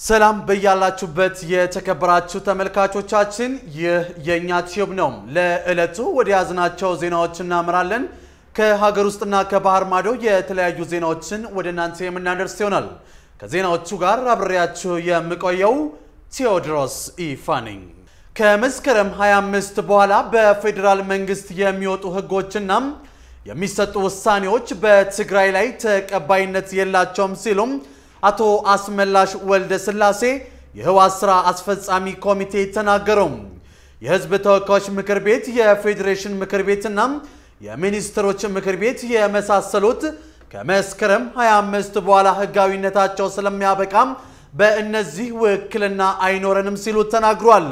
ሰላም በያላችሁበት የተከበራችሁ ተመልካቾቻችን፣ ይህ የእኛ ቲዩብ ነው። ለዕለቱ ወደ ያዝናቸው ዜናዎች እናምራለን። ከሀገር ውስጥና ከባህር ማዶ የተለያዩ ዜናዎችን ወደ እናንተ የምናደርስ ይሆናል። ከዜናዎቹ ጋር አብሬያችሁ የምቆየው ቴዎድሮስ ኢፋ ነኝ። ከመስከረም 25 በኋላ በፌዴራል መንግስት የሚወጡ ህጎችና የሚሰጡ ውሳኔዎች በትግራይ ላይ ተቀባይነት የላቸውም ሲሉም አቶ አስመላሽ ወልደ ስላሴ የህወሓት ስራ አስፈጻሚ ኮሚቴ ተናገረው። የህዝብ ተወካዮች ምክር ቤት፣ የፌዴሬሽን ምክር ቤትና የሚኒስትሮች ምክር ቤት የመሳሰሉት ከመስከረም 25 በኋላ ህጋዊነታቸው ስለሚያበቃም በእነዚህ ውክልና አይኖረንም ሲሉ ተናግሯል።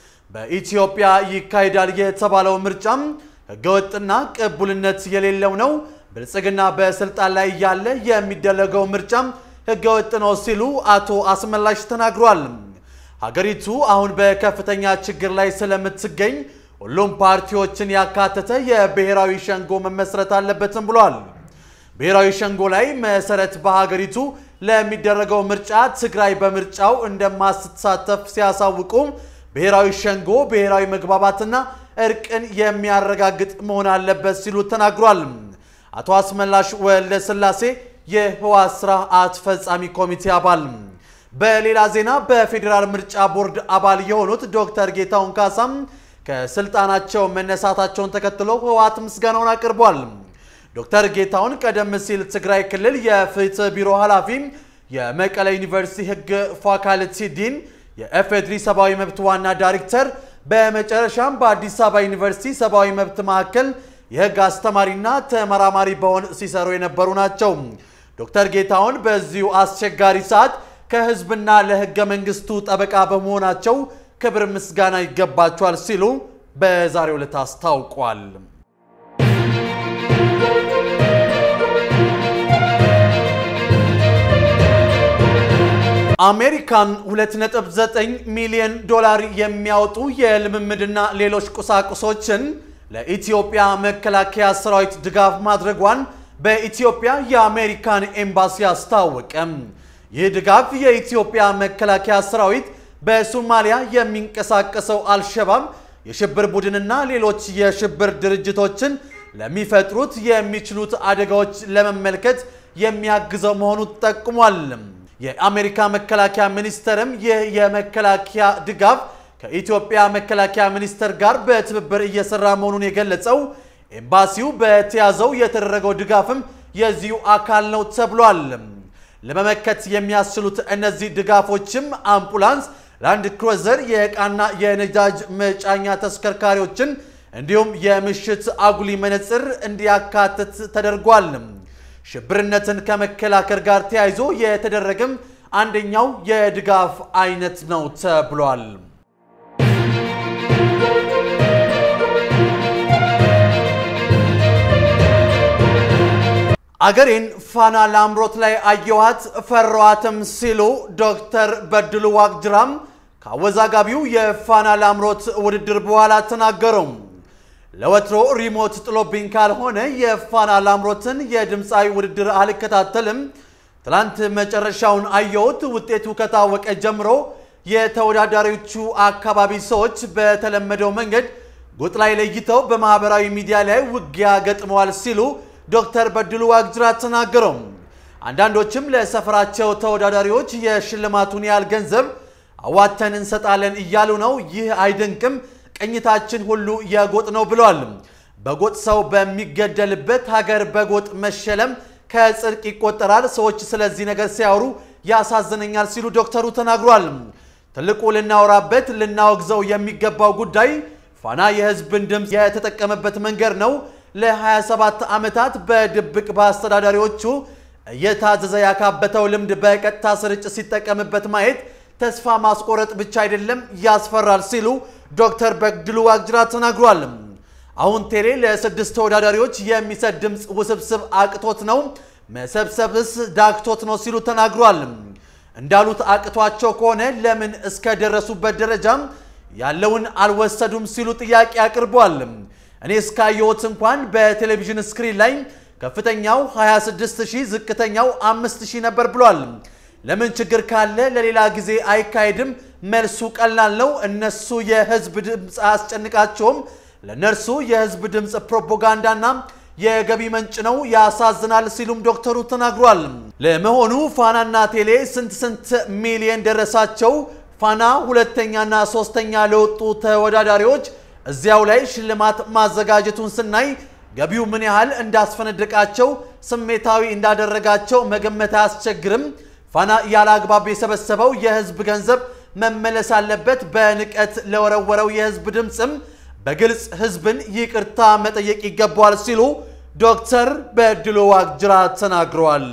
በኢትዮጵያ ይካሄዳል የተባለው ምርጫም ህገወጥና ቅቡልነት የሌለው ነው። ብልጽግና በስልጣን ላይ እያለ የሚደረገው ምርጫም ህገወጥ ነው ሲሉ አቶ አስመላሽ ተናግሯል። ሀገሪቱ አሁን በከፍተኛ ችግር ላይ ስለምትገኝ ሁሉም ፓርቲዎችን ያካተተ የብሔራዊ ሸንጎ መመስረት አለበትም ብሏል። ብሔራዊ ሸንጎ ላይ መሰረት በሀገሪቱ ለሚደረገው ምርጫ ትግራይ በምርጫው እንደማትሳተፍ ሲያሳውቁ ብሔራዊ ሸንጎ ብሔራዊ መግባባትና እርቅን የሚያረጋግጥ መሆን አለበት ሲሉ ተናግሯል። አቶ አስመላሽ ወልደ ስላሴ የህወሓት ስራ አስፈጻሚ ኮሚቴ አባል። በሌላ ዜና በፌዴራል ምርጫ ቦርድ አባል የሆኑት ዶክተር ጌታሁን ካሳም ከስልጣናቸው መነሳታቸውን ተከትሎ ህወሓት ምስጋናውን አቅርቧል። ዶክተር ጌታሁን ቀደም ሲል ትግራይ ክልል የፍትህ ቢሮ ኃላፊ፣ የመቀለ ዩኒቨርሲቲ ህግ ፋካልቲ ዲን፣ የኤፌድሪ ሰብአዊ መብት ዋና ዳይሬክተር በመጨረሻም በአዲስ አበባ ዩኒቨርሲቲ ሰብአዊ መብት ማዕከል የህግ አስተማሪና ተመራማሪ በሆን ሲሰሩ የነበሩ ናቸው። ዶክተር ጌታሁን በዚሁ አስቸጋሪ ሰዓት ከህዝብና ለህገ መንግስቱ ጠበቃ በመሆናቸው ክብር ምስጋና ይገባቸዋል ሲሉ በዛሬው ዕለት አስታውቋል። አሜሪካን 2.9 ሚሊዮን ዶላር የሚያወጡ የልምምድና ሌሎች ቁሳቁሶችን ለኢትዮጵያ መከላከያ ሰራዊት ድጋፍ ማድረጓን በኢትዮጵያ የአሜሪካን ኤምባሲ አስታወቀ። ይህ ድጋፍ የኢትዮጵያ መከላከያ ሰራዊት በሶማሊያ የሚንቀሳቀሰው አልሸባብ የሽብር ቡድንና ሌሎች የሽብር ድርጅቶችን ለሚፈጥሩት የሚችሉት አደጋዎች ለመመልከት የሚያግዘው መሆኑ ጠቁሟል። የአሜሪካ መከላከያ ሚኒስቴርም ይህ የመከላከያ ድጋፍ ከኢትዮጵያ መከላከያ ሚኒስቴር ጋር በትብብር እየሰራ መሆኑን የገለጸው ኤምባሲው በተያዘው የተደረገው ድጋፍም የዚሁ አካል ነው ተብሏል። ለመመከት የሚያስችሉት እነዚህ ድጋፎችም አምቡላንስ፣ ላንድ ክሩዘር፣ የዕቃና የነዳጅ መጫኛ ተሽከርካሪዎችን እንዲሁም የምሽት አጉሊ መነጽር እንዲያካትት ተደርጓል። ሽብርነትን ከመከላከል ጋር ተያይዞ የተደረገም አንደኛው የድጋፍ አይነት ነው ተብሏል። አገሬን ፋና ላምሮት ላይ አየኋት ፈራኋትም ሲሉ ዶክተር በድሉ ዋቅጅራም ከአወዛጋቢው የፋና ላምሮት ውድድር በኋላ ተናገሩ። ለወትሮ ሪሞት ጥሎብኝ ካልሆነ የፋና ላምሮትን የድምፃዊ ውድድር አልከታተልም። ትላንት መጨረሻውን አየሁት። ውጤቱ ከታወቀ ጀምሮ የተወዳዳሪዎቹ አካባቢ ሰዎች በተለመደው መንገድ ጎጥ ላይ ለይተው በማህበራዊ ሚዲያ ላይ ውጊያ ገጥመዋል ሲሉ ዶክተር በድሉ ዋቅጅራ ተናገረው። አንዳንዶችም ለሰፈራቸው ተወዳዳሪዎች የሽልማቱን ያህል ገንዘብ አዋተን እንሰጣለን እያሉ ነው። ይህ አይደንቅም። ቅኝታችን ሁሉ የጎጥ ነው ብለዋል። በጎጥ ሰው በሚገደልበት ሀገር በጎጥ መሸለም ከጽድቅ ይቆጠራል። ሰዎች ስለዚህ ነገር ሲያወሩ ያሳዝነኛል ሲሉ ዶክተሩ ተናግሯል። ትልቁ ልናወራበት ልናወግዘው የሚገባው ጉዳይ ፋና የህዝብን ድምፅ የተጠቀመበት መንገድ ነው። ለ27 ዓመታት በድብቅ በአስተዳዳሪዎቹ እየታዘዘ ያካበተው ልምድ በቀጥታ ስርጭት ሲጠቀምበት ማየት ተስፋ ማስቆረጥ ብቻ አይደለም፣ ያስፈራል ሲሉ ዶክተር በድሉ ዋቅጅራ ተናግሯል። አሁን ቴሌ ለስድስት ተወዳዳሪዎች የሚሰጥ ድምፅ ውስብስብ አቅቶት ነው፣ መሰብሰብስ ዳክቶት ነው ሲሉ ተናግሯል። እንዳሉት አቅቷቸው ከሆነ ለምን እስከ ደረሱበት ደረጃም ያለውን አልወሰዱም ሲሉ ጥያቄ አቅርቧል። እኔ እስካየሁት እንኳን በቴሌቪዥን ስክሪን ላይ ከፍተኛው 26000 ዝቅተኛው 5000 ነበር ብሏል። ለምን ችግር ካለ ለሌላ ጊዜ አይካሄድም? መልሱ ቀላል ነው። እነሱ የህዝብ ድምፅ አያስጨንቃቸውም። ለእነርሱ የህዝብ ድምፅ ፕሮፓጋንዳና የገቢ ምንጭ ነው። ያሳዝናል ሲሉም ዶክተሩ ተናግሯል። ለመሆኑ ፋናና ቴሌ ስንት ስንት ሚሊየን ደረሳቸው? ፋና ሁለተኛና ሶስተኛ ለወጡ ተወዳዳሪዎች እዚያው ላይ ሽልማት ማዘጋጀቱን ስናይ ገቢው ምን ያህል እንዳስፈነደቃቸው ስሜታዊ እንዳደረጋቸው መገመት አያስቸግርም። ፋና ያለ አግባብ የሰበሰበው የህዝብ ገንዘብ መመለስ አለበት። በንቀት ለወረወረው የህዝብ ድምፅም በግልጽ ህዝብን ይቅርታ መጠየቅ ይገባዋል ሲሉ ዶክተር በድሉ ዋቅጅራ ተናግረዋል።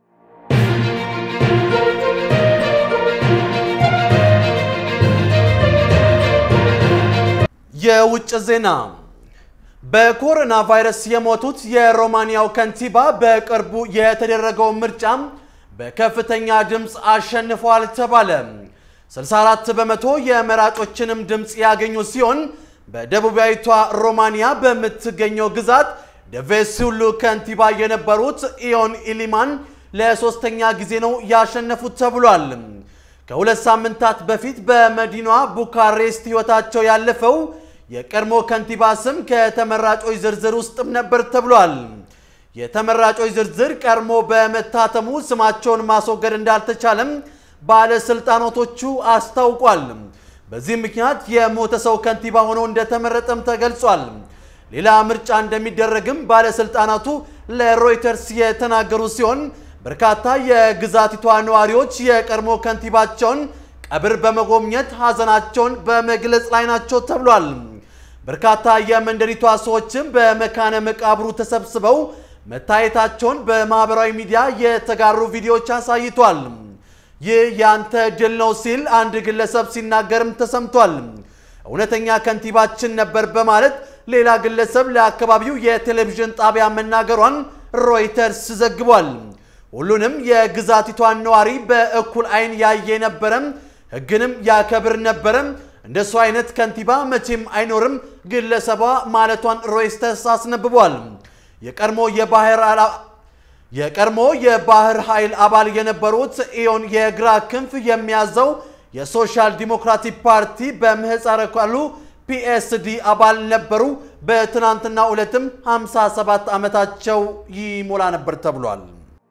የውጭ ዜና በኮሮና ቫይረስ የሞቱት የሮማንያው ከንቲባ በቅርቡ የተደረገው ምርጫ በከፍተኛ ድምፅ አሸንፏል ተባለ። 64 በመቶ የመራጮችንም ድምፅ ያገኙ ሲሆን በደቡባዊቷ ሮማንያ በምትገኘው ግዛት ደቬሱሉ ከንቲባ የነበሩት ኢዮን ኢሊማን ለሶስተኛ ጊዜ ነው ያሸነፉት ተብሏል። ከሁለት ሳምንታት በፊት በመዲናዋ ቡካሬስት ሕይወታቸው ያለፈው የቀድሞ ከንቲባ ስም ከተመራጮች ዝርዝር ውስጥም ነበር ተብሏል። የተመራጮች ዝርዝር ቀድሞ በመታተሙ ስማቸውን ማስወገድ እንዳልተቻለም ባለስልጣናቶቹ አስታውቋል። በዚህ ምክንያት የሞተ ሰው ከንቲባ ሆኖ እንደተመረጠም ተገልጿል። ሌላ ምርጫ እንደሚደረግም ባለስልጣናቱ ለሮይተርስ የተናገሩ ሲሆን በርካታ የግዛቲቷ ነዋሪዎች የቀድሞ ከንቲባቸውን ቀብር በመጎብኘት ሀዘናቸውን በመግለጽ ላይ ናቸው ተብሏል። በርካታ የመንደሪቷ ሰዎችም በመካነ መቃብሩ ተሰብስበው መታየታቸውን በማህበራዊ ሚዲያ የተጋሩ ቪዲዮዎች አሳይቷል። ይህ ያንተ ድል ነው ሲል አንድ ግለሰብ ሲናገርም ተሰምቷል። እውነተኛ ከንቲባችን ነበር በማለት ሌላ ግለሰብ ለአካባቢው የቴሌቪዥን ጣቢያ መናገሯን ሮይተርስ ዘግቧል። ሁሉንም የግዛቲቷን ነዋሪ በእኩል አይን ያየ ነበረም፣ ሕግንም ያከብር ነበረም። እንደሱ አይነት ከንቲባ መቼም አይኖርም ግለሰቧ ማለቷን ሮይተርስ አስነብቧል። የቀድሞ የባህር የቀድሞ የባህር ኃይል አባል የነበሩት ኢዮን የግራ ክንፍ የሚያዘው የሶሻል ዲሞክራቲክ ፓርቲ በምህፃረ ቃሉ ፒኤስዲ አባል ነበሩ። በትናንትና ዕለትም 57 ዓመታቸው ይሞላ ነበር ተብሏል።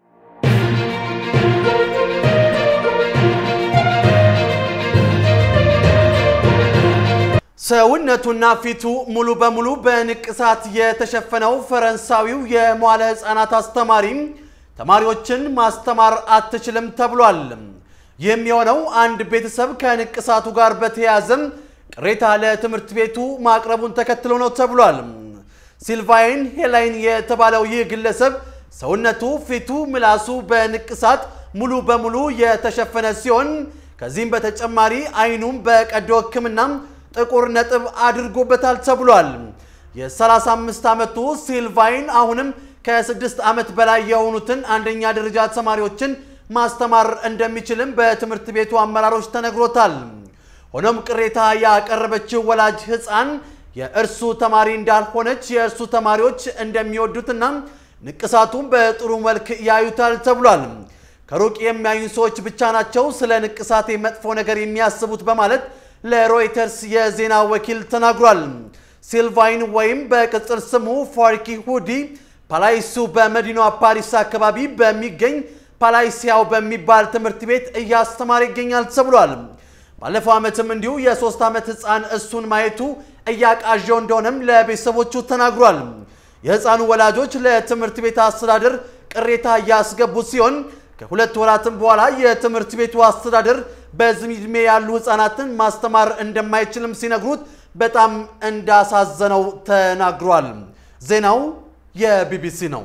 ሰውነቱና ፊቱ ሙሉ በሙሉ በንቅሳት የተሸፈነው ፈረንሳዊው የመዋለ ሕፃናት አስተማሪ ተማሪዎችን ማስተማር አትችልም ተብሏል። ይህም የሆነው አንድ ቤተሰብ ከንቅሳቱ ጋር በተያያዘም ቅሬታ ለትምህርት ቤቱ ማቅረቡን ተከትሎ ነው ተብሏል። ሲልቫይን ሄላይን የተባለው ይህ ግለሰብ ሰውነቱ፣ ፊቱ፣ ምላሱ በንቅሳት ሙሉ በሙሉ የተሸፈነ ሲሆን ከዚህም በተጨማሪ አይኑም በቀዶ ሕክምና ጥቁር ነጥብ አድርጎበታል ተብሏል። የ35 ዓመቱ ሲልቫይን አሁንም ከስድስት ዓመት በላይ የሆኑትን አንደኛ ደረጃ ተማሪዎችን ማስተማር እንደሚችልም በትምህርት ቤቱ አመራሮች ተነግሮታል። ሆኖም ቅሬታ ያቀረበችው ወላጅ ሕፃን የእርሱ ተማሪ እንዳልሆነች የእርሱ ተማሪዎች እንደሚወዱትና ንቅሳቱን በጥሩ መልክ ያዩታል ተብሏል። ከሩቅ የሚያዩ ሰዎች ብቻ ናቸው ስለ ንቅሳቴ መጥፎ ነገር የሚያስቡት በማለት ለሮይተርስ የዜና ወኪል ተናግሯል። ሲልቫይን ወይም በቅጽል ስሙ ፋርኪ ሁዲ ፓላይሱ በመዲናዋ ፓሪስ አካባቢ በሚገኝ ፓላይሲያው በሚባል ትምህርት ቤት እያስተማረ ይገኛል ተብሏል። ባለፈው ዓመትም እንዲሁ የሶስት ዓመት ሕፃን እሱን ማየቱ እያቃዣው እንደሆነም ለቤተሰቦቹ ተናግሯል። የሕፃኑ ወላጆች ለትምህርት ቤት አስተዳደር ቅሬታ እያስገቡ ሲሆን ከሁለት ወራትም በኋላ የትምህርት ቤቱ አስተዳደር በዚህ ዕድሜ ያሉ ሕፃናትን ማስተማር እንደማይችልም ሲነግሩት በጣም እንዳሳዘነው ተናግሯል። ዜናው የቢቢሲ ነው።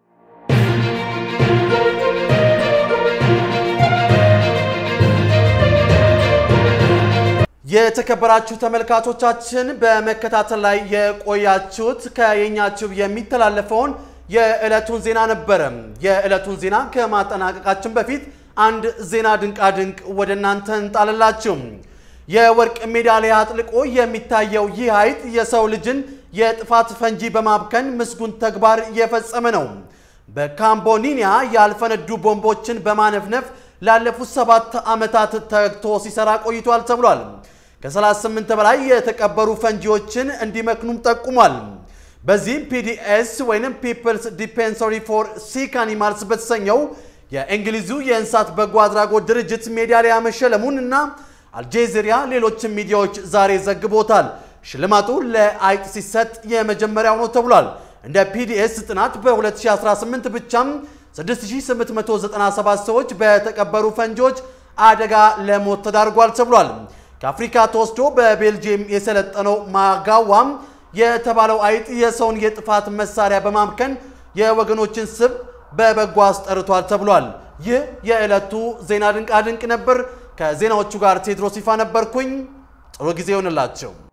የተከበራችሁ ተመልካቾቻችን በመከታተል ላይ የቆያችሁት ከየኛ ቲዩብ የሚተላለፈውን የዕለቱን ዜና ነበረ። የዕለቱን ዜና ከማጠናቀቃችን በፊት አንድ ዜና ድንቃድንቅ ወደ እናንተ እንጣልላችሁ። የወርቅ ሜዳሊያ አጥልቆ የሚታየው ይህ ሐይቅ የሰው ልጅን የጥፋት ፈንጂ በማብከን ምስጉን ተግባር የፈጸመ ነው። በካምቦኒኒያ ያልፈነዱ ቦምቦችን በማነፍነፍ ላለፉት ሰባት ዓመታት ተግቶ ሲሰራ ቆይቷል ተብሏል። ከ38 በላይ የተቀበሩ ፈንጂዎችን እንዲመክኑም ጠቁሟል። በዚህም ፒዲኤስ ወይም ፒፕልስ ዲፔንሰሪ ፎር ሲክ አኒማልስ በተሰኘው የእንግሊዙ የእንስሳት በጎ አድራጎት ድርጅት ሜዳሊያ መሸለሙን እና አልጄዚሪያ ሌሎችም ሚዲያዎች ዛሬ ዘግቦታል። ሽልማቱ ለአይጥ ሲሰጥ የመጀመሪያው ነው ተብሏል። እንደ ፒዲኤስ ጥናት በ2018 ብቻም 6897 ሰዎች በተቀበሩ ፈንጂዎች አደጋ ለሞት ተዳርጓል ተብሏል። ከአፍሪካ ተወስዶ በቤልጅየም የሰለጠነው ማጋዋም የተባለው አይጥ የሰውን የጥፋት መሳሪያ በማምከን የወገኖችን ስብ በበጎ አስጠርቷል ተብሏል። ይህ የዕለቱ ዜና ድንቃ ድንቅ ነበር። ከዜናዎቹ ጋር ቴድሮስ ይፋ ነበርኩኝ። ጥሩ ጊዜ ይሆንላቸው።